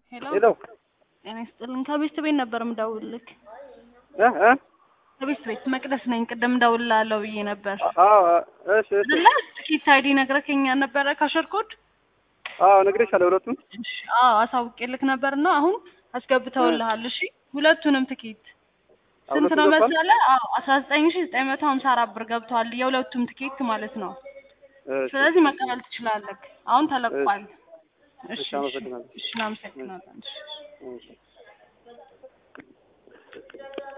ሄሎ ሄሎ ጤና ይስጥልን። ከቤት ቤት ነበር ምደውልልክ። እ እ ከቤት ቤት መቅደስ ነኝ። ቅድም እደውልልሃለሁ ብዬ ነበር አዎ እሺ እሺ አይደለ? ትኬት አይዲ ነግረከኛ ነበረ ካሸርኮድ አዎ ነግሬሻለሁ ሁለቱም አዎ አሳውቄልክ ነበር እና አሁን አስገብተውልሃል። እሺ ሁለቱንም ትኬት ስንት ነው ሁለቱም ገብቷል? መሰለህ? አዎ አስራ ዘጠኝ ሺ ዘጠኝ መቶ ሀምሳ አራት ብር ገብተዋል የሁለቱም ትኬት ማለት ነው። እሺ ስለዚህ መቀበል ትችላለህ። አሁን ተለቋል። እሺ እሺ፣ አመሰግናለሁ። እሺ፣ እናመሰግናለን። እሺ እሺ